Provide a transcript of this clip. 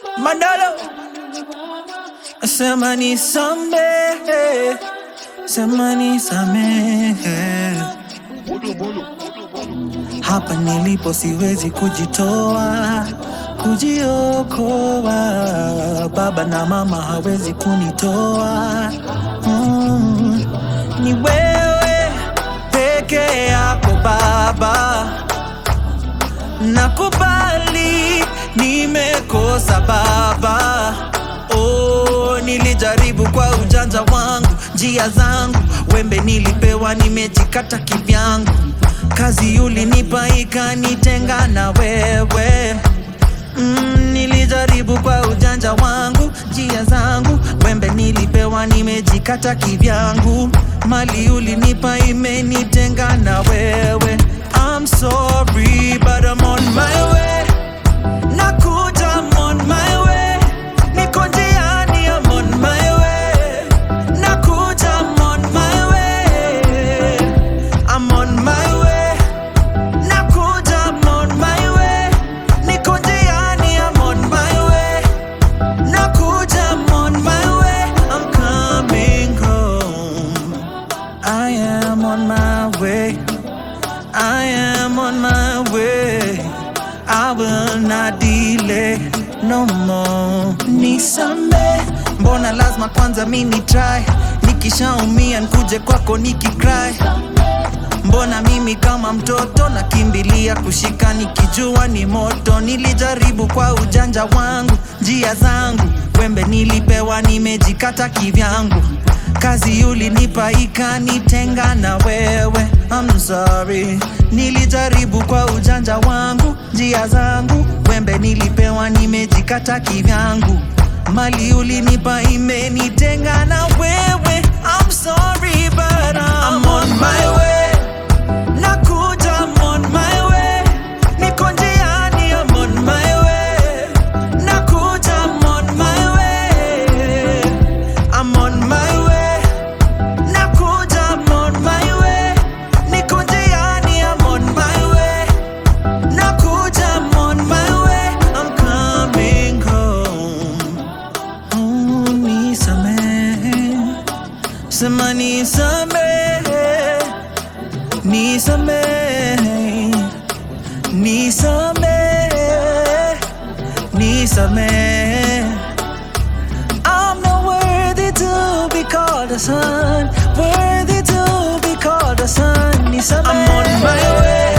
Mandalo sema nisamehe, sema nisamehe. Hapa nilipo siwezi kujitoa, kujiokoa. Baba na mama hawezi kunitoa. Mm, ni wewe peke yako Baba, nakubali nimekosa Baba. Oh, nilijaribu kwa ujanja wangu, njia zangu, wembe nilipewa, nimejikata kivyangu. Kazi ulinipa ikanitenga na wewe. Mm, nilijaribu kwa ujanja wangu, njia zangu, wembe nilipewa, nimejikata kivyangu. Mali ulinipa imenitenga na wewe. I'm sorry but I'm on my way. Nakuja, I'm on my way. Niko njiani, I'm on my way. Nakuja, I'm on my way. I'm on my way. Nakuja, I'm on my way. Niko njiani, I'm on my way. Nakuja, I'm on my way. I'm coming home. I am on my way. I am on my way. I will not delay no more. Nisame, mbona lazima kwanza mini try, nikishaumia nkuje kwako nikicry. Mbona mimi kama mtoto nakimbilia kushika nikijua ni moto. Nilijaribu kwa ujanja wangu, njia zangu, wembe nilipewa, nimejikata kivyangu. Kazi ulinipa ikanitenga na wewe. I'm sorry, nilijaribu kwa ujanja wangu, njia zangu, wembe nilipewa, nimejikata kivyangu. Mali ulinipa imenitenga na wewe. I'm sorry but I'm, I'm on my way. Nakuja, I'm on my way. Niko njiani, I'm on my way. Nakuja, I'm on my way. I'm on my way. Nakuja, I'm on my way. Niko njiani, I'm on my way. Nakuja, I'm on my way. I'm coming home. Oh, nisamehe. Sema nisamehe. Nisamehe, nisamehe, nisamehe. I'm not worthy to be called a son, worthy to be called a son. Nisamehe. I'm on my way.